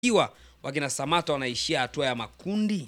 iwa wakina Samata wanaishia hatua ya makundi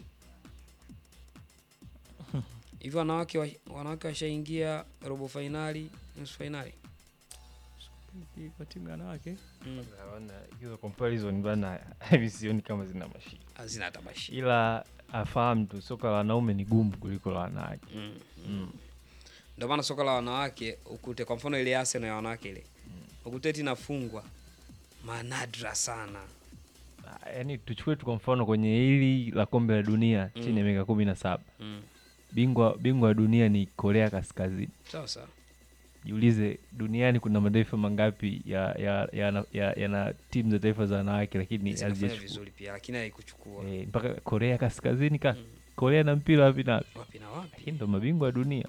hivi, wanawake wa, wanawake washaingia robo fainali, nusu fainali kwa timu ya wanawake mm. Naona hiyo comparison bana hivi sioni kama zina mashiko, hazina hata bashi ila afahamu tu soka la wanaume ni gumu kuliko la wanawake. mm. Mm. Ndio maana soka la wanawake ukute, kwa mfano ile Arsenal ya wanawake ile ukute eti inafungwa manadra sana Ah, Yaani tuchukue tu kwa mfano kwenye hili la kombe la dunia Mm. chini ya miaka kumi na saba mm. bingwa bingwa wa dunia ni Korea Kaskazini. sawa sawa Jiulize, duniani kuna mataifa mangapi ya ya yana ya, yana timu za taifa za wanawake lakini zinafanya hazijachukua vizuri pia, lakini haikuchukua eh, mpaka Korea Kaskazini ka Mm. Korea na mpira wapi na wapi, wapi na wapi. lakini ndo mabingwa wa dunia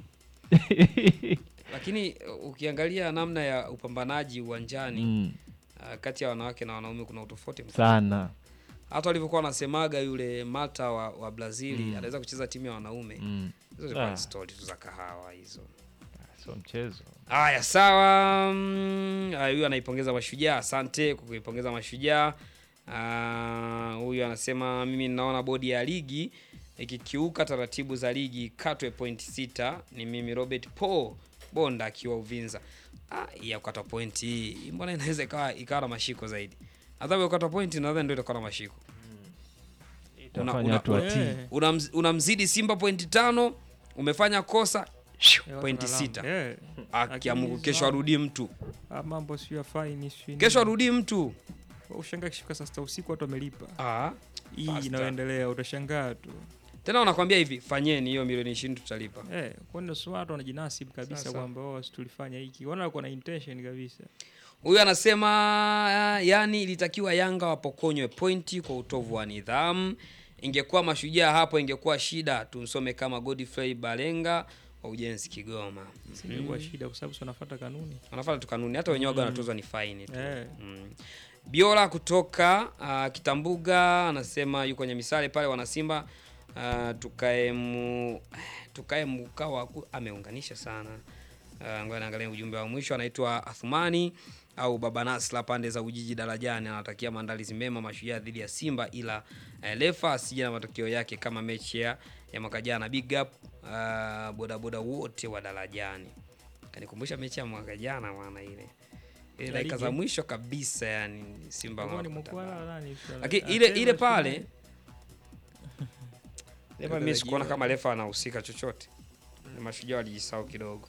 Lakini uh, ukiangalia namna ya upambanaji uwanjani mm, uh, kati ya wanawake na wanaume kuna utofauti mkubwa. sana Hata walivyokuwa wanasemaga yule Malta wa, wa Brazili Mm. anaweza kucheza timu ya wanaume mm. hizo zilikuwa ni Ah. stori tu za kahawa hizo. so mchezo Haya, sawa. mm, haya, Huyu anaipongeza Mashujaa, asante kwa kuipongeza Mashujaa. Ah, Huyu anasema mimi ninaona bodi ya ligi ikikiuka taratibu za ligi katwe point sita. Ni mimi Robert Paul Bonda akiwa Uvinza. Ah, hii ya kukata point hii hii mbona inaweza ikawa ikawa na mashiko zaidi? Adhabu ya kukata point nadhani ndio itakuwa na mashiko. Una- Itafanya una- watu una- watii. Eh, Unamz- Unamzidi Simba pointi tano, umefanya kosa eh, pointi watu sita. wanalamba. Eh, Akiamuku Lakini kesho za- arudie mtu ah, mambo sio ya faini sio kesho arudii mtu ushangaa kishika saa sita usiku watu wamelipa ah. hii Faster. inayoendelea utashangaa tu Tena wanakwambia hivi, fanyeni hiyo milioni ishirini tutalipa. eh, kwani si watu wanajinasibu kabisa Sasa. kwamba wao si tulifanya hiki wana wako na intention kabisa Huyu anasema ah, yani ilitakiwa Yanga wapokonywe pointi kwa utovu wa nidhamu. Ingekuwa mashujaa hapo ingekuwa shida. Tumsome kama Godfrey Balenga wa Ujenzi Kigoma. singekuwa shida kwa sababu si wanafuata kanuni Wanafuata tu kanuni, hata wenyewe waga wanatozwa ni faini tu. eh. Mm. Biola kutoka uh, Kitambuga anasema yuko kwenye misale pale wanasimba uh, tukae mu tukae mkawa ku- ameunganisha sana. Uh, ngoja naangalia ujumbe wa mwisho anaitwa Athumani au Baba Nasla pande za Ujiji darajani anatakia maandalizi mema mashujaa dhidi ya Simba ila uh, lefa asije na matokeo yake kama mechi ya, ya mwaka jana. Big up uh, bodaboda wote wa darajani. Kanikumbusha mechi ya mwaka jana maana ile ile Ya dakika ligi. za mwisho kabisa yani Simba Ilikuwa ni wanapata Mkwala bao. nani sio? Lakini Ah, ile Taylor ile sio pale nani? Lepa mimi sikuona kama refa anahusika chochote. Ni mashujaa walijisahau kidogo.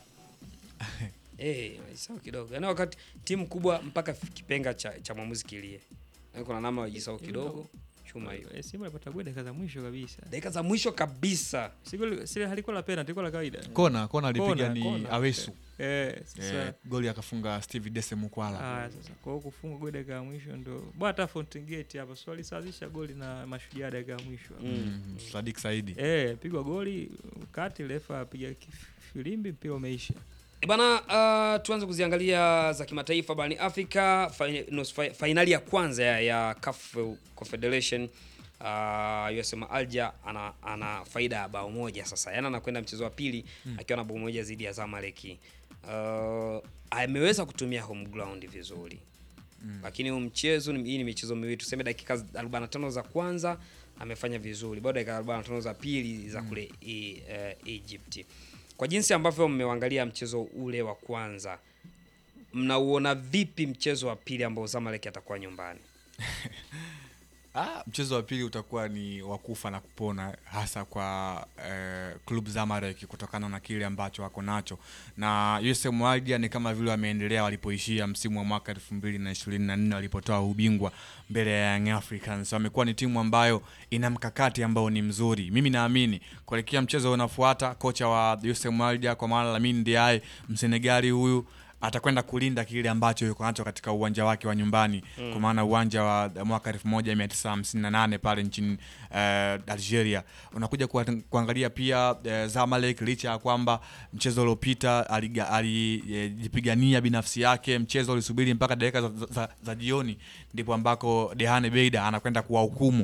Eh, walijisahau kidogo. Yaani wakati timu kubwa mpaka kipenga cha, cha mwamuzi kilie. Yaani kuna namna walijisahau kidogo. Chuma hiyo. Eh, Simba alipata goli dakika za mwisho kabisa Dakika za mwisho kabisa. Si goli- si halikuwa la penalty ilikuwa la kawaida kona kona alipiga Kona, ni kona. awesu eh sasa eh, goli akafunga steve dese mukwala Haya sasa kwa hiyo kufunga goli dakika ya mwisho ndo bwana hata Fountain Gate hapa so alisawazisha goli na mashujaa dakika ya mwisho Mm. mm, sadik saidi eh pigwa goli kati refa apiga kif- filimbi mpira umeisha E Bana, uh, tuanze kuziangalia za kimataifa barani Afrika. Fain- nusu fi- Fainali ya kwanza ya, ya CAF Confederation uh, USM Alger ana, ana faida ya bao moja sasa, yaani anakwenda mchezo wa pili akiwa na bao moja dhidi ya Zamalek. Uh, ameweza kutumia home ground vizuri lakini huu mchezo ni- hii ni michezo miwili, tuseme dakika 45 za kwanza amefanya vizuri, bado dakika 45 za pili za kule e, eh, Egypt. Kwa jinsi ambavyo mmeangalia mchezo ule wa kwanza, mnauona vipi mchezo wa pili ambao Zamalek atakuwa nyumbani? Ah, mchezo wa pili utakuwa ni wa kufa na kupona hasa kwa eh, klub Zamalek kutokana na kile ambacho wako nacho, na USM Alger ni kama vile wameendelea walipoishia msimu wa mwaka elfu mbili na ishirini na nne walipotoa ubingwa mbele ya Young Africans. Wamekuwa ni timu ambayo ina mkakati ambao ni mzuri. Mimi naamini kuelekea mchezo unafuata, kocha wa USM Alger kwa maana Lamine Diaye Msenegali huyu atakwenda kulinda kile ambacho yuko nacho katika uwanja wake wa nyumbani mm. kwa maana uwanja wa mwaka 1958 pale nchini uh, Algeria. Unakuja kuat- kuangalia pia uh, Zamalek licha ya kwamba mchezo uliopita aliga- alijipigania binafsi yake, mchezo ulisubiri mpaka dakika za, za, za jioni ndipo ambako Dehane Beida anakwenda kuwahukumu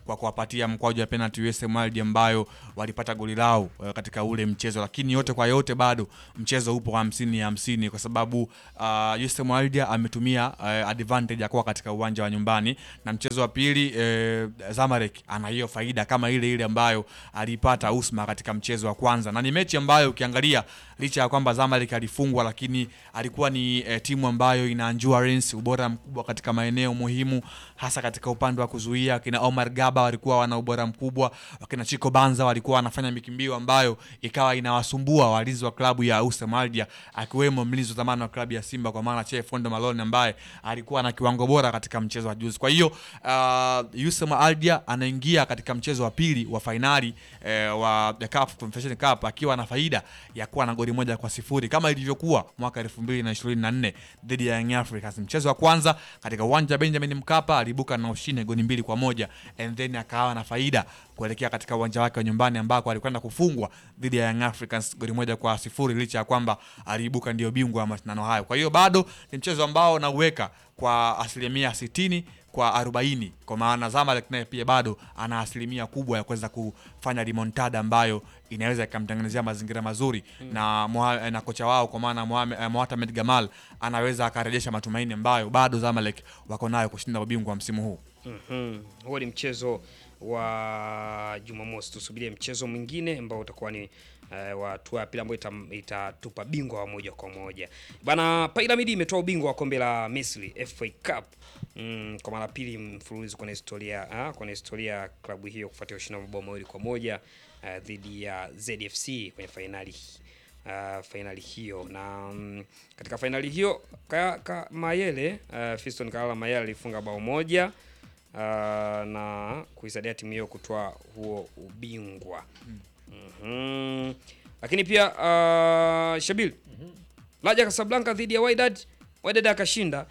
kwa kuwapatia mkwaju wa penalty USM Alger ambayo walipata goli lao eh, katika ule mchezo, lakini yote kwa yote bado mchezo upo hamsini ya hamsini kwa sababu uh, USM Alger ametumia uh, advantage ya kuwa katika uwanja wa nyumbani, na mchezo wa pili eh, Zamalek ana hiyo faida kama ile ile ambayo aliipata Usma katika mchezo wa kwanza, na ni mechi ambayo ukiangalia licha ya kwamba Zamalek alifungwa, lakini alikuwa ni eh, timu ambayo ina endurance, ubora mkubwa katika maeneo muhimu, hasa katika upande wa kuzuia. Kina Omar Gaba walikuwa wana ubora mkubwa, wakina Chico Banza walikuwa wanafanya mikimbio ambayo ikawa inawasumbua walinzi wa klabu ya USM Alger, akiwemo mlinzi wa zamani wa klabu ya Simba kwa maana Chef Fondo Malone ambaye alikuwa na kiwango bora katika mchezo wa juzi. Kwa hiyo uh, USM Alger anaingia katika mchezo wa pili wa fainali eh, wa the CAF Confederation Cup akiwa na faida ya kuwa na goli moja kwa sifuri kama ilivyokuwa mwaka 2024 dhidi ya Young Africans. Mchezo wa kwanza katika uwanja wa Benjamin Mkapa aliibuka na ushindi goli mbili kwa moja and then akawa na faida kuelekea katika uwanja wake wa nyumbani ambako alikwenda kufungwa dhidi ya Young Africans goli moja kwa sifuri licha ya kwamba aliibuka ndio bingwa wa mashindano hayo. Kwa hiyo bado ni mchezo ambao nauweka kwa asilimia sitini kwa 40 kwa maana Zamalek naye pia bado ana asilimia kubwa ya kuweza kufanya remontada ambayo inaweza ikamtengenezea mazingira mazuri na, Moha- na kocha wao kwa maana Mohamed- eh, Mohamed Gamal anaweza akarejesha matumaini ambayo bado Zamalek wako nayo kushinda ubingwa wa msimu huu. Mhm. Huo ni mchezo wa Jumamosi. Tusubirie mchezo mwingine ambao utakuwa ni eh, wa hatua ya pili ambayo ita- itatupa bingwa wa moja kwa moja bana. Pyramid imetoa ubingwa wa kombe la Misri FA Cup mm, kwa mara pili mfululizo kwenye historia ah, kwenye historia ya klabu hiyo kufuatia ushindi wa mabao mawili kwa moja eh, dhidi ya ZFC kwenye fainali uh, fainali hiyo na mm, katika fainali hiyo ka, ka, Mayele uh, Fiston Kalala Mayele alifunga bao moja uh, na kuisaidia timu hiyo kutoa huo ubingwa Mhm. Lakini pia uh, Shabil Raja Casablanca dhidi ya Wydad, Wydad akashinda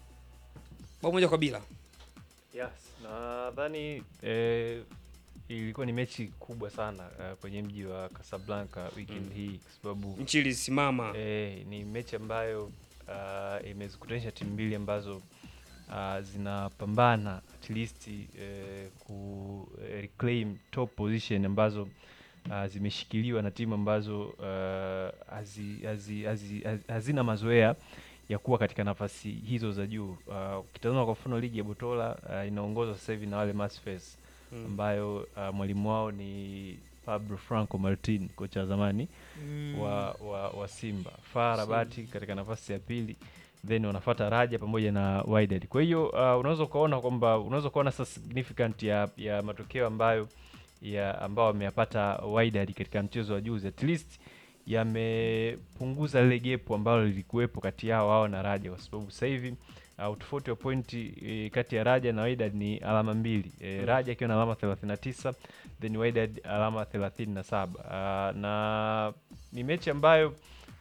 bao moja kwa bila. Yes, nadhani eh, ilikuwa ni mechi kubwa sana eh, kwenye mji wa Casablanca weekend hii kwa sababu Nchi ilisimama eh, ni mechi ambayo uh, imezikutanisha timu mbili ambazo uh, zinapambana at least eh, ku eh, reclaim top position ambazo uh, zimeshikiliwa na timu ambazo uh, hazi, hazi, hazi, hazi, hazina mazoea ya kuwa katika nafasi hizo za juu. Uh, Ukitazama kwa mfano ligi ya Botola uh, inaongozwa sasa hivi na wale Masfes Mm. ambayo uh, mwalimu wao ni Pablo Franco Martin, kocha wa zamani wa, wa, wa Simba. FAR Rabati katika nafasi ya pili, then wanafuata Raja pamoja na Wydad. Kwa hiyo uh, unaweza ukaona kwamba unaweza ukaona sasa significant ya, ya matokeo ambayo ya ambao wameyapata Wydad katika mchezo wa juzi, at least yamepunguza lile gepu ambalo lilikuwepo kati yao wao na Raja, kwa sababu sasa hivi uh, utofauti wa pointi e, kati ya Raja na Wydad ni alama mbili e, Raja akiwa na alama 39 then Wydad alama 37 uh, na ni mechi ambayo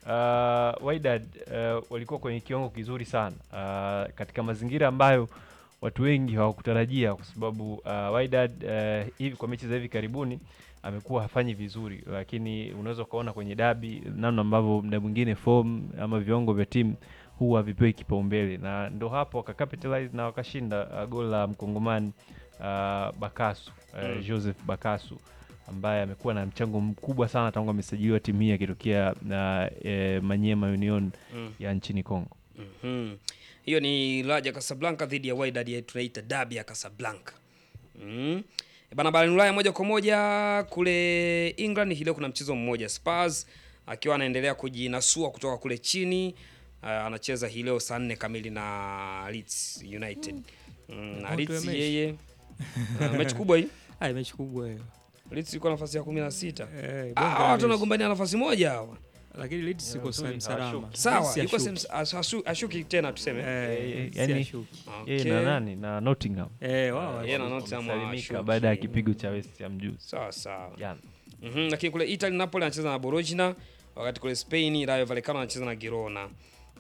uh, Wydad uh, walikuwa kwenye kiwango kizuri sana uh, katika mazingira ambayo watu wengi hawakutarajia kwa sababu uh, Wydad uh, hivi kwa mechi za hivi karibuni amekuwa hafanyi vizuri, lakini unaweza ukaona kwenye dabi namna ambavyo mda mwingine form ama viwango vya timu huwa havipewi kipaumbele, na ndo hapo wakacapitalize na wakashinda uh, goli la mkongomani uh, Bakasu uh, Mm. Joseph Bakasu ambaye amekuwa na mchango mkubwa sana tangu amesajiliwa timu hii akitokea na eh, Manyema Union Mm. ya nchini Kongo. Mhm. Hiyo ni Raja Casablanca dhidi ya Wydad ya tunaita dabi ya Casablanca. Mm. E Bana barani Ulaya moja kwa moja kule England hii leo kuna mchezo mmoja Spurs akiwa anaendelea kujinasua kutoka kule chini uh, anacheza hii leo saa nne kamili na Leeds United. Mm, na Moto ya Leeds mechi. yeye uh, mechi kubwa hii. Ai, mechi kubwa hiyo. Leeds iko nafasi ya 16. Eh, bonge Ah, la watu mechi. wanagombania nafasi moja hawa. Lakini Leeds iko nzuri, sehemu salama. hawashuki. Sawa, Leeds yuko hashuki. sehemu- as- asu- ashuki tena tuseme. Eh, Eh, Leeds yani- hashuki. Yeye Okay. na nani na Nottingham Eh, wao yeye na hashuki. Nottingham salimika hawashuki. baada ya kipigo cha West Ham juzi Sawa sawa. jana. Mhm, lakini kule Italy Napoli anacheza na Bologna, wakati kule Spain Rayo Vallecano anacheza na Girona.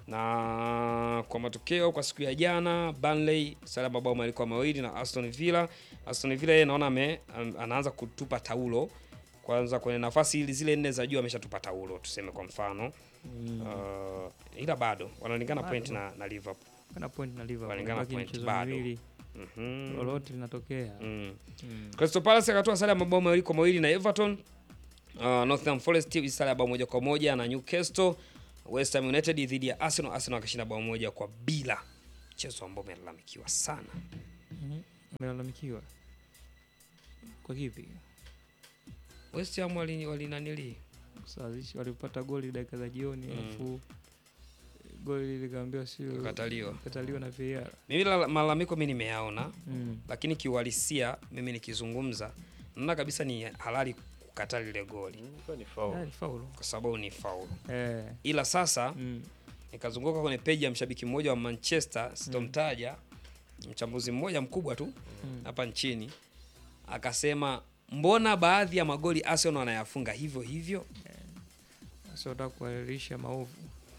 Na kwa matokeo kwa siku ya jana Burnley sare mabao mawili kwa mawili na Aston Villa. Aston Villa yeye naona ame, an- anaanza kutupa taulo kwanza kwenye nafasi ili zile nne za juu ameshatupa taulo tuseme kwa mfano. Uh, ila bado wanalingana Bado. point na, na Liverpool. Kana point na Liverpool. Walingana Baki point, michezo bado. miwili. Mhm. lolote linatokea Mm. Mm. Crystal Palace akatoa sare ya mabao mawili kwa mawili na Everton. Uh, Nottingham Forest sare ya bao moja kwa moja na Newcastle. West Ham United dhidi ya Arsenal, Arsenal akishinda bao moja kwa bila, mchezo ambao umelalamikiwa sana. Mhm. umelalamikiwa kwa kipi West Ham wali walinanili Kusawazisha- walipata goli dakika za jioni Mm. alafu goli likaambiwa sio Kukataliwa. kataliwa na VAR mimi la- malalamiko mimi nimeyaona, mm. lakini kiuhalisia mimi nikizungumza naona kabisa ni halali kukataa lile goli Ilikuwa ni foul. Ah, ni faulu kwa sababu ni faulu, eh. ila sasa mm. nikazunguka kwenye peji ya mshabiki mmoja wa Manchester, sitomtaja, mchambuzi mmoja mkubwa tu Mm. hapa nchini, akasema mbona baadhi ya magoli Arsenal wanayafunga hivyo hivyo? Sasa unataka kuhalalisha maovu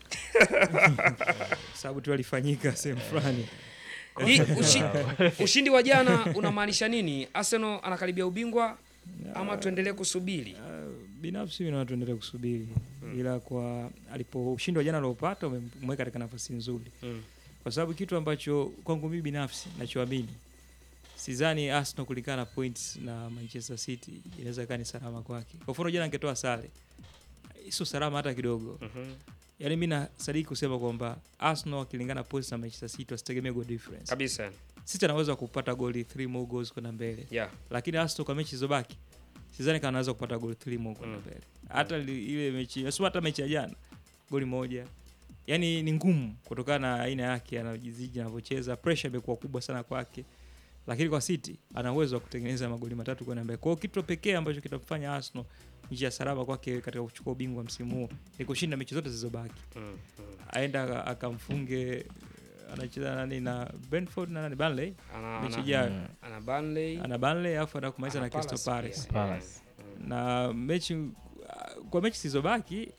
sababu tu alifanyika sehemu fulani Hii ushi, ushindi wa jana unamaanisha nini? Arsenal anakaribia ubingwa ama tuendelee kusubiri? Ah, binafsi mimi naona tuendelee kusubiri ila kwa alipo ushindi wa jana aliopata umemweka katika nafasi nzuri Mm. kwa sababu kitu ambacho kwangu mimi binafsi nachoamini sidhani Arsenal kulingana na points na Manchester City inaweza kaa ni salama kwake. Kwa mfano jana angetoa sare, sio salama hata kidogo. Mhm. Yaani mimi nasadiki kusema kwamba Arsenal wakilingana points na Manchester City wasitegemee goal difference. Kabisa. City anaweza kupata goli 3 more goals kwenda mbele, Yeah. lakini Arsenal kwa mechi zilizobaki sidhani kama anaweza kupata goli 3 more kwenda Mm. mbele. Hata li- ile mechi, sio hata mechi ya jana goli moja yaani ni ngumu kutokana na aina yake anajiziji anavyocheza pressure imekuwa kubwa sana kwake lakini kwa city ana uwezo wa kutengeneza magoli matatu kwenda mbele kwa hiyo kitu pekee ambacho kitamfanya arsenal njia salama kwake katika kuchukua ubingwa msimu huu ni kushinda mechi zote zilizobaki Mm. Mm. aenda aka- akamfunge anacheza nani na Brentford na nani Burnley Ana, mechi ana, ijayo Mm. ana Burnley, ana Burnley alafu ana kumaliza na ana Crystal Palace Palace pia. Palace. Mm. na mechi kwa mechi zilizobaki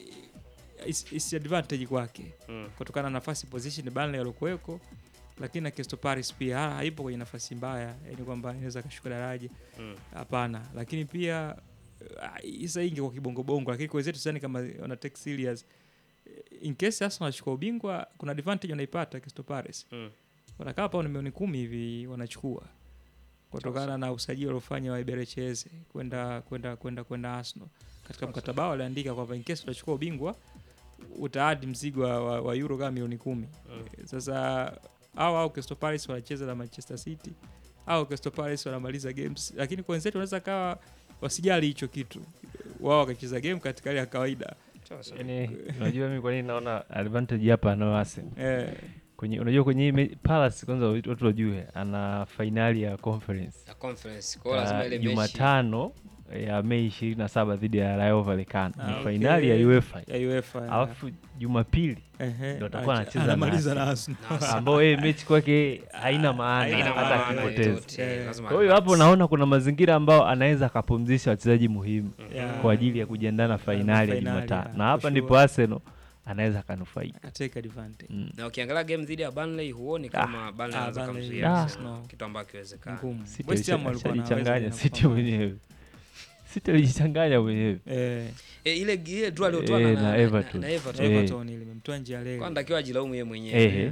is, is advantage kwake Mm. kutokana na nafasi position Burnley waliokuweko, lakini na Crystal Palace pia ha- haipo kwenye nafasi mbaya, yani kwamba inaweza kashuka daraja, Mm. hapana. Lakini pia uh, isa ingi kwa kibongobongo, lakini kwa wenzetu sidhani kama wana take serious. In case Arsenal wanachukua ubingwa, kuna advantage wanaipata Crystal Palace, Mm. wanakaa hapa na milioni kumi hivi wanachukua kutokana na usajili waliofanya wa Iberecheze kwenda kwenda kwenda kwenda Arsenal. Katika mkataba wao waliandika kwamba in case utachukua ubingwa utaadi mzigo wa, wa, wa euro kama milioni kumi. Mm. Sasa au au Crystal Palace wanacheza na Manchester City au Crystal Palace wanamaliza games, lakini kwa wenzetu wanaweza kawa wasijali hicho kitu, wao wakacheza game katika hali ya kawaida Sasa. Yaani, unajua mimi kwa nini naona advantage hapa anayo Arsenal eh, kwenye unajua kwenye hii me- Palace kwanza watu wajue ana fainali ya conference Ya conference. Kwa hiyo lazima Ah, ile mechi. Jumatano ya Mei ishirini na saba dhidi ya Rayo Vallecano Ah, ni okay. fainali ya UEFA ya UEFA alafu Jumapili ehe, ndo atakuwa acha- anacheza na anamaliza na Arsenal. Arsenal. Na Arsenal. ambao yeye mechi kwake haina maana Haina hata maana akipoteza. yoyote. Eh. Lazima Kwa hiyo hapo relax. naona kuna mazingira ambao anaweza akapumzisha wachezaji muhimu Yeah. kwa ajili ya kujiandaa na fainali ya fainali, Jumatano, yeah, na hapa for ndipo sure. Arsenal anaweza akanufaika. Akatake advantage. Mm. na ukiangalia game dhidi ya Burnley huoni kama Burnley ah, anaweza Burnley, kumzuia ah. Arsenal, no. kitu ambacho kiwezekana. Ngumu. City West Ham alisha- walikuwa na alijichanganya uwezo City kufanya. mwenyewe, City alijichanganya mwenyewe. Eh, E, ile ile draw aliyotoa Eh, na, na na, na, Everton. na Everton. Eh. Everton ile imemtoa nje ya Kwa leo. anatakiwa ajilaumu yeye mwenyewe. Ehe.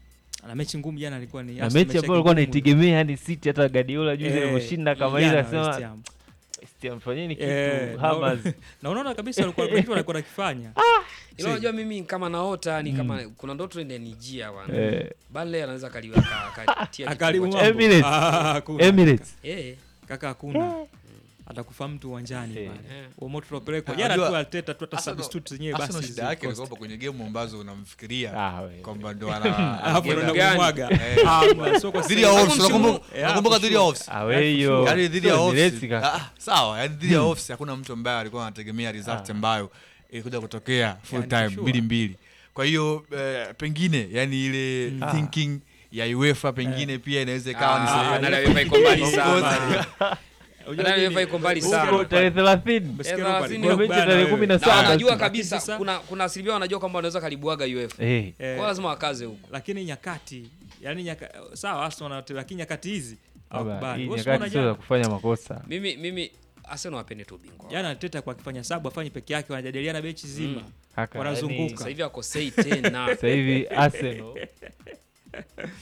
Na mechi ngumu jana ilikuwa ni Na Arsenal mechi yake ambayo alikuwa ngumu. anaitegemea yani City, hata Guardiola juzi Eh, alivyoshinda kama jana ile West akasema Ham. West Ham, fanyeni Eh, kitu na- Hammers. na unaona kabisa walikuwa kitu walikuwa nakifanya Ila unajua mimi kama naota ni kama kuna ndoto inanijia bwana. Eh, Burnley anaweza kaliweka akatia akaribu kifua cha- mambo. Emirates. Ah, hakuna. Emirates Eh. kaka hakuna atakufa mtu uwanjani Eh. pale Eh. Uo moto tunapelekwa Ah, jana unajua, tu Arteta tu hata Arsenal- substitute zenyewe Arsenal basi shida yake zilikosa. ilikuwa kwenye game ambazo unamfikiria Ah, we. kwamba ndo ana Alafu Game unaenda gani? kumwaga. Eh. Ah, bwana, sio kwa dhidi ya sasa. Wolves, msimu- unakumbuka- Yeah, unakumbuka for dhidi ya sure. Wolves? Ah, we hiyo Yaani dhidi ya sio Wolves, Emirates kaka. ah, sawa yani dhidi ya Wolves hakuna mtu ambaye alikuwa anategemea result Ah. ambayo ilikuja kutokea full Yeah, time for sure. mbili mbili kwa hiyo eh, pengine yani ile Mm. thinking ya UEFA pengine pia inaweza ikawa ni Ah, sehemu. na UEFA iko mbali Of sana. course. Unajua Na nini? UEFA iko mbali Umesikia sana. Huko Leopard? tarehe thelathini Umesikia Eh, Leopard? thelathini Kwa Kwa mechi bana tarehe wewe. kumi na Na saba. wanajua Lakini kabisa sasa- kuna kuna asilimia wanajua kwamba wanaweza kalibuaga UEFA. Eh, Eh, Kwa lazima wakaze huko. lakini nyakati yani nyaka, sawa Arsenal wana lakini nyakati hizi baba, hawakubali. hii Wewe nyakati unaona sio za jana kufanya makosa. Mimi mimi Arsenal wapende tu ubingwa. jana Arteta kwa akifanya sabu afanye peke yake wanajadiliana mechi zima Mm. Kaka, Wanazunguka. yani, Sasa hivi akosei tena. sasa hivi Arsenal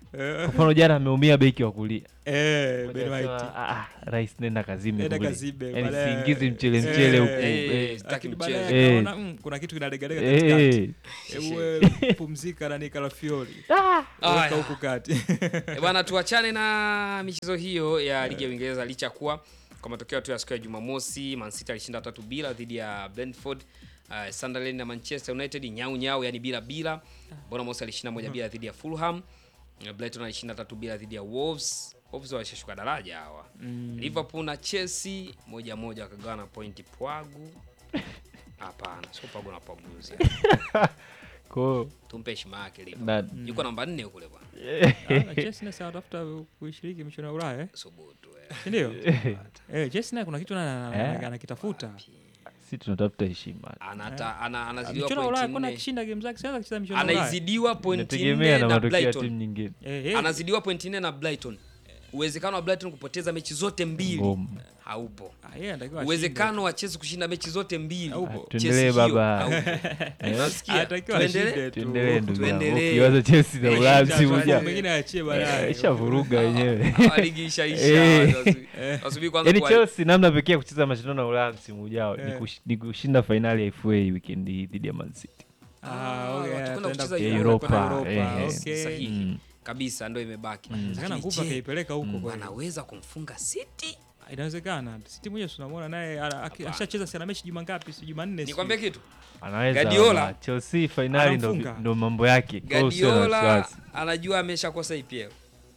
Eh, kwa mfano jana ameumia beki wa kulia eh, Ben Anasema, White. "Ah, ah, rais nenda kazime Nenda kule." kazibe, Yaani baadaye- siingizi mchele Eh, mchele huku eh, eh, sitaki Lakini mchezo. baadaye Eh. akaona, mm, kuna kitu kinalegalega katikati. eh, Hebu wewe pumzika na Nikalafiori. Weka Aya. huku kati. Eh, bwana tuachane na michezo hiyo ya ligi ya Uingereza licha ya kuwa kwa matokeo tu ya siku ya Jumamosi Man City alishinda tatu bila dhidi ya Brentford. Uh, Sunderland na Manchester United nyau nyau yani bila bila. Bournemouth alishinda moja bila dhidi ya Fulham. Uh, Brighton alishinda tatu bila dhidi ya Wolves. Wolves walishashuka daraja hawa. Liverpool na Chelsea moja moja wakagawana pointi pwagu. Hapana, sio pwagu na pwaguzi. kwa hiyo, Tumpe heshima yake Liverpool. na Yuko namba 4 kule bwana. Ah, na Chelsea naye anatafuta kuishiriki michuano ya Ulaya, eh? Subutu. Eh. Si ndio? Eh, Chelsea naye kuna kitu ana- Eh. ana- anakitafuta. si tunatafuta heshima Anata, ana, anazidiwa Michuano ya Ulaya pointi kwani nne. akishinda game zake sianza kucheza michuano ya Ulaya. anaizidiwa pointi inategemea nne na na matokeo ya Brighton. timu nyingine Eh, eh. Anazidiwa pointi nne na Brighton. Uwezekano wa Brighton kupoteza mechi zote mbili ngumu haupo. Ah, yeye anatakiwa Uwezekano wa Chelsea kushinda mechi zote mbili. Haupo. Ah, Chelsea tuendelee hiyo, baba haupo. Unasikia? Anatakiwa Tuendelee? ashinde tu. tuendelee ndugu yangu tuendelee. ukiwaza chelsea na Eh, ulaya cha- msimu cha- ujao Mengine aachie baadaye. ishavuruga wenyewe Ah, ligi ishaisha. Eh. Wasubi- Wasubiri kwanza yaani kwa- chelsea namna pekee ya kucheza mashindano ya ulaya msimu ujao ni Eh. kush- ni kushinda fainali ya fa weekend hii dhidi ya man city Ah, okay, watakwenda ataenda kucheza kwenda Europa, Europa, eh, okay. Sahihi. Mm. kabisa ndo imebaki. Inawezekana Lakini nguvu je, akaipeleka huko kweli. wanaweza kumfunga City? Inawezekana. City mwenyewe tunamwona naye ana- aki- Hapana. ashacheza sana mechi juma ngapi? Si Jumanne. Nikwambie kitu. anaweza Guardiola. ama chelsea fainali ndo, Anamfunga. ndo mambo yake Kwa hiyo usiwe na Guardiola wasiwasi. anajua ameshakosa EPL.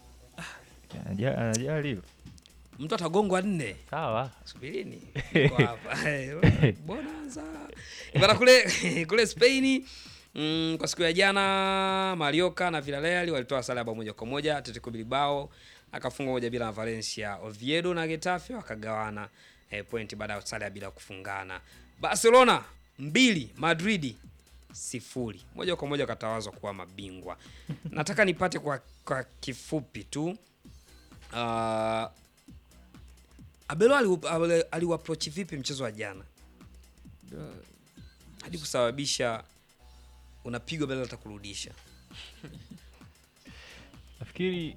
Anaja- anajali hilo Mtu atagongwa nne. sawa Subirini. Niko hapa. Bonanza. Bana kule kule Spain mm, kwa siku ya jana Mallorca na Villarreal walitoa sare ya bao moja kwa moja. Atletico Bilbao akafunga moja bila na Valencia. Oviedo na Getafe wakagawana eh, point baada ya sare ya bila kufungana. Barcelona mbili Madrid sifuri moja kwa moja wakatawazwa kuwa mabingwa. Nataka nipate kwa, kwa kifupi tu uh, Abelo aliu- ale- aliuapproach vipi mchezo wa jana hadi kusababisha unapigwa bila hata kurudisha? nafikiri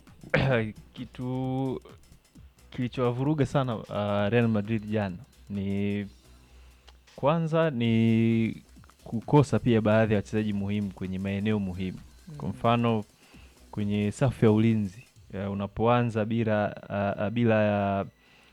kitu kilichowavuruga sana uh, Real Madrid jana ni kwanza ni kukosa pia baadhi ya wachezaji muhimu kwenye maeneo muhimu. Kwa mfano kwenye safu ya ulinzi ya unapoanza bila uh, bila ya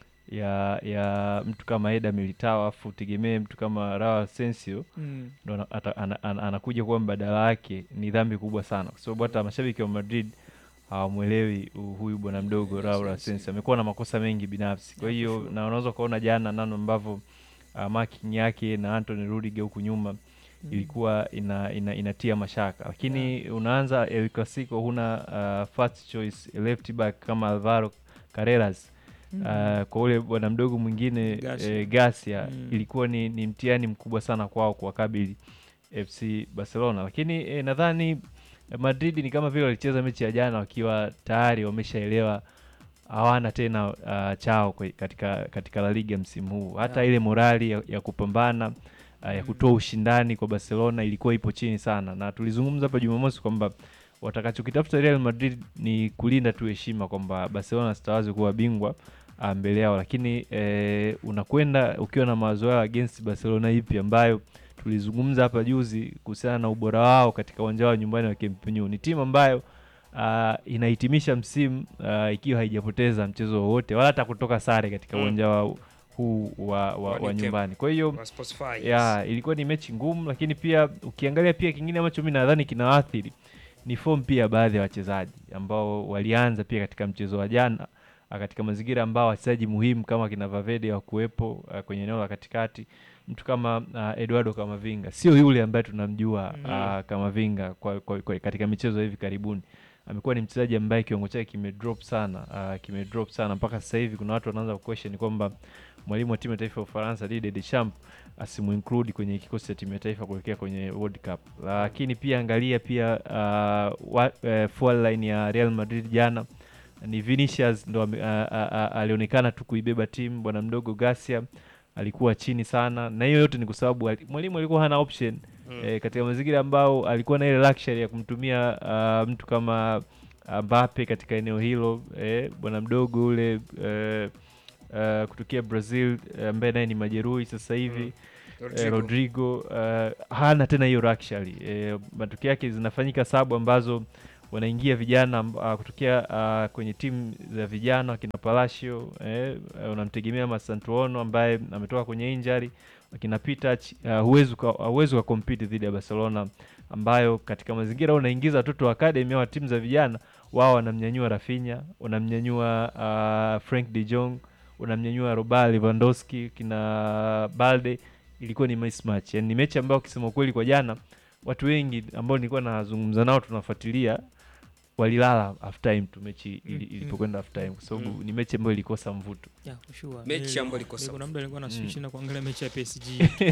ya ya mtu kama Eder Militao afu utegemee mtu kama Raul Asensio Mm. ndo ana- ata- ana- ana- anakuja kuwa mbadala wake, ni dhambi kubwa sana, kwa sababu hata mashabiki wa Madrid hawamwelewi hu- huyu bwana mdogo Raul Asensio. Amekuwa na makosa mengi binafsi, kwa hiyo na unaweza ukaona jana namna ambavyo uh, marking yake na Anthony Rudiger huku nyuma ilikuwa ina, ina, inatia mashaka, lakini unaanza El Clasico huna uh, first choice left back kama Alvaro Carreras uh, kwa ule bwana mdogo mwingine Garcia. eh, Garcia Mm. ilikuwa ni, ni mtihani mkubwa sana kwao kuwakabili FC Barcelona, lakini eh, nadhani eh, Madrid ni kama vile walicheza mechi ya jana wakiwa tayari wameshaelewa hawana tena uh, chao kwe- katika, katika La Liga msimu huu. Hata Yeah. ile morali ya, ya kupambana uh, ya kutoa ushindani kwa Barcelona ilikuwa ipo chini sana, na tulizungumza hapa Jumamosi kwamba watakachokitafuta Real Madrid ni kulinda tu heshima kwamba Barcelona sitawazi kuwa bingwa uh, mbele yao, lakini eh, unakwenda ukiwa na mawazo yao against Barcelona ipi ambayo tulizungumza hapa juzi kuhusiana na ubora wao katika uwanja wao nyumbani wa Camp Nou. Ni timu ambayo uh, inahitimisha msimu uh, ikiwa haijapoteza mchezo wowote wala hata kutoka sare katika Mm. uwanja wao huu wa, wa, Wa wa Camp. nyumbani. Kwa hiyo Wa Spotify, yes. ya ilikuwa ni mechi ngumu, lakini pia ukiangalia pia kingine ambacho mi nadhani kinawaathiri ni form pia baadhi ya wachezaji ambao walianza pia katika mchezo wa jana ah, katika mazingira ambao wachezaji muhimu kama kina Valverde wakuwepo ah, kwenye eneo la katikati. Mtu kama uh, Eduardo Camavinga sio yule ambaye tunamjua Mm. ah, Camavinga kwa, kwa, kwa, katika michezo ya hivi karibuni. Amekuwa ni mchezaji ambaye kiwango chake kimedrop sana uh, kimedrop sana mpaka sasa hivi kuna watu wanaanza kuquestion kwamba mwalimu wa timu ya taifa ya Ufaransa Didier Deschamps asimuinclude kwenye kikosi cha timu ya taifa kuelekea kwenye World Cup. Lakini pia angalia pia uh, wa, uh, forward line ya Real Madrid jana ni Vinicius ndo ame- a- a- a- alionekana tu kuibeba timu. Bwana mdogo Garcia alikuwa chini sana, na hiyo yote ni kwa sababu ali- mwalimu alikuwa hana option Mm. eh, katika mazingira ambao alikuwa na ile luxury ya kumtumia uh, mtu kama Mbappe katika eneo hilo eh, bwana mdogo ule eh, eh, kutokea Brazil eh, ambaye naye ni majeruhi sasa hivi eh, Rodrigo eh, hana tena hiyo luxury eh, matokeo yake zinafanyika sabu ambazo wanaingia vijana amb- ah, kutokea ah, kwenye timu za vijana wakina Palacio eh, eh, unamtegemea Masantuono ambaye ametoka kwenye injury wakina Pitach uh, huwezi uka- huwezi ukakompiti dhidi ya Barcelona ambayo katika mazingira unaingiza watoto wa academy wa timu za vijana wao wanamnyanyua Rafinha, unamnyanyua uh, Frank de Jong, unamnyanyua Robert Lewandowski, kina Balde. Ilikuwa ni mismatch, yani ni mechi ambayo kusema kweli kwa jana watu wengi ambao nilikuwa nazungumza nao tunafuatilia walilala half time tu mechi ili- Mm, ilipokwenda half time kwa sababu Mm. ni mechi ambayo ilikosa mvuto. Yeah, for sure. Mechi Nili- ambayo ilikosa kuna muda nilikuwa Mm. nashinda kuangalia mechi ya PSG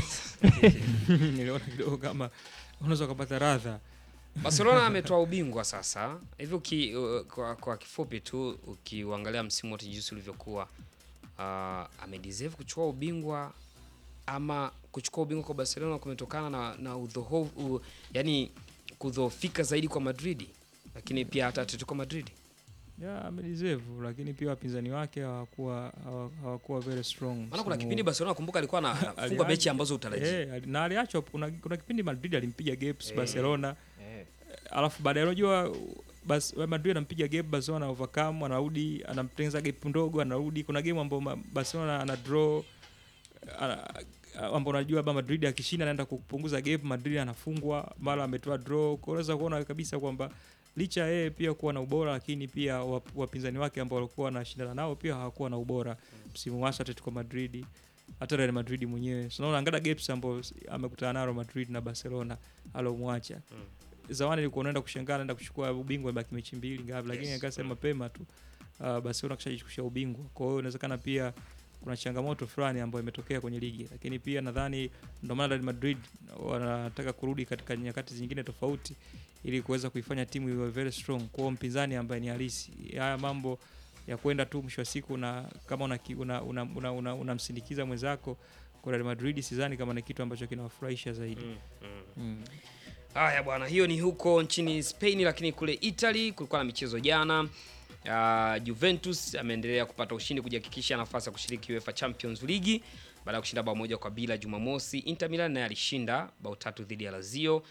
niliona kidogo kama unaweza ukapata radha Barcelona ametoa ubingwa sasa hivi uki, uh, kwa, kwa kifupi tu ukiuangalia msimu wote jinsi ulivyokuwa uh, amedeserve kuchukua ubingwa ama kuchukua ubingwa kwa Barcelona kumetokana na, na udhohofu u, yani kudhoofika zaidi kwa Madrid lakini pia hata Atletico Madrid yeah, amedeserve lakini pia wapinzani wake hawakuwa hawa- hawakuwa very strong maana kuna msimu kipindi huu. Barcelona kumbuka alikuwa anafunga Alianza- mechi ambazo utarajii Eh, ali- na aliachwa kuna, kuna kipindi Madrid alimpiga gaps Eh. Barcelona alafu baadaye unajua bas Madrid anampiga gap Barcelona ana overcome anarudi anamtengeneza gap ndogo anarudi kuna game ambayo ma- Barcelona ana draw ana- ambao unajua labda Madrid akishinda anaenda kupunguza gap Madrid anafungwa mara ametoa draw kwa unaweza kuona kabisa kwamba licha ya yeye pia kuwa na ubora lakini pia wap- wapinzani wake ambao walikuwa wanashindana nao pia hawakuwa na ubora msimu hasa Atletico Madrid hata Real Madrid mwenyewe so unaona angalia gaps ambao amekutana nalo Madrid na Barcelona alomwacha Mm. zamani ilikuwa unaenda kushangaa naenda kuchukua ubingwa baki mechi mbili ngapi lakini Yes. akasema mapema tu uh, Barcelona kishajichukulia ubingwa kwa hiyo inawezekana pia kuna changamoto fulani ambayo imetokea kwenye ligi lakini pia nadhani ndio maana Real Madrid wanataka kurudi katika nyakati zingine tofauti ili kuweza kuifanya timu iwe very strong kwa mpinzani ambaye ni halisi haya mambo ya kwenda tu mwisho wa siku na kama unamsindikiza una, una, una, una, unamsindikiza mwenzako kwa Real Madrid sidhani kama ni kitu ambacho kinawafurahisha zaidi mm, mm. mm. Haya bwana, hiyo ni huko nchini Spain, lakini kule Italy kulikuwa na michezo jana. Uh, Juventus ameendelea kupata ushindi kujihakikisha nafasi ya kushiriki UEFA Champions League baada ya kushinda bao moja kwa bila Jumamosi. Inter Milan naye alishinda bao tatu dhidi ya Lazio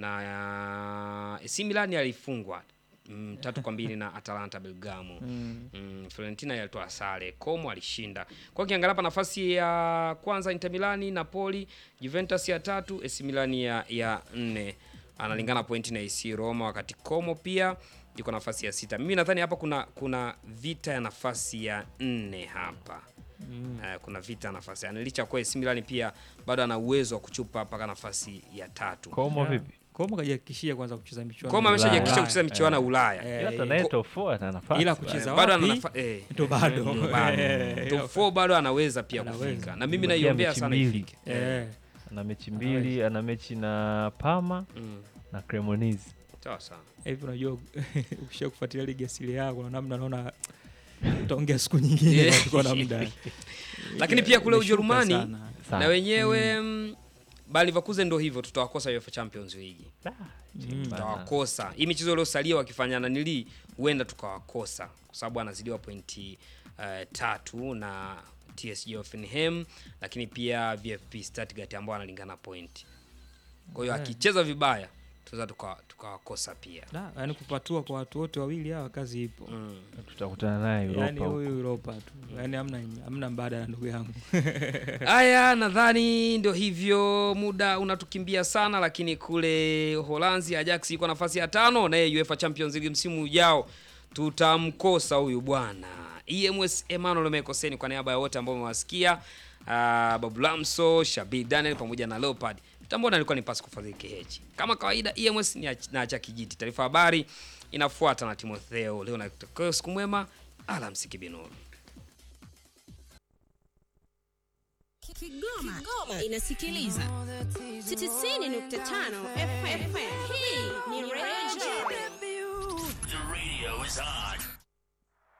na uh, AC Milan alifungwa mm, tatu kwa mbili na Atalanta Bergamo. Mm. Mm, Fiorentina yalitoa sare, Como alishinda. Kwa hiyo ukiangalia hapa nafasi ya kwanza Inter Milani, Napoli, Juventus ya tatu, AC Milan ya, ya nne analingana pointi na AC Roma, wakati Como pia yuko nafasi ya sita. Mimi nadhani hapa kuna kuna vita ya nafasi ya nne hapa Mm. Eh, kuna vita ya nafasi ya nne licha ya kuwa AC Milan pia bado ana uwezo wa kuchupa mpaka nafasi ya tatu. Komo Yeah. vipi? Como kajihakikishia kwanza kucheza michuano Como ya ameshajihakikisha Ulaya. kucheza michuano ya Ulaya. Eh, Ila eh, hata naye top four ana nafasi. ila kucheza bado ana wapi? nafa- eh, ndo bado ndo bado. Eh, Top four bado anaweza pia Anaweza. kufika na mimi Imebakia naiombea mechi sana mbili. ifike. eh, Ana mechi mbili, ana mechi na Parma Mm. na Cremonese. Sawa sawa. hivi unajua ukisha kufuatilia ligi ya Serie A kuna namna naona utaongea siku nyingine Yeah. tuko na muda Lakini pia kule Imeshuka Ujerumani sana. Sawa. na wenyewe mm. Bayer Leverkusen ndo hivyo tutawakosa UEFA Champions League. Ah, Mm. bana. Tutawakosa. Hii michezo iliyosalia wakifanya na nili huenda tukawakosa kwa sababu anazidiwa pointi uh, tatu na TSG Hoffenheim lakini pia VfB Stuttgart ambao analingana pointi. Kwa hiyo Yeah. akicheza vibaya tunaweza tuka- tukawakosa pia. Da, yani kupatua kwa watu wote wawili hawa kazi ipo Mm. Tutakutana naye yani Europa huko. huyu Europa tu yani hamna hamna mbadala ndugu yangu Haya, nadhani ndio hivyo, muda unatukimbia sana, lakini kule Holanzi Ajax iko nafasi ya tano, naye UEFA Champions League msimu ujao tutamkosa huyu bwana EMS Emmanuel Mekoseni. Kwa niaba ya wote ambao umewasikia, uh, Babu Lamso, Shabi Daniel pamoja na Leopard, tambona alikuwa ni Pascal Fadhili KH. Kama kawaida, EMS ni ach- na acha kijiti. Taarifa habari inafuata na Timotheo leo na siku mwema, alamsiki binuru. Kigoma, Kigoma inasikiliza 90.5 FM. Hii ni Radio. The radio is on.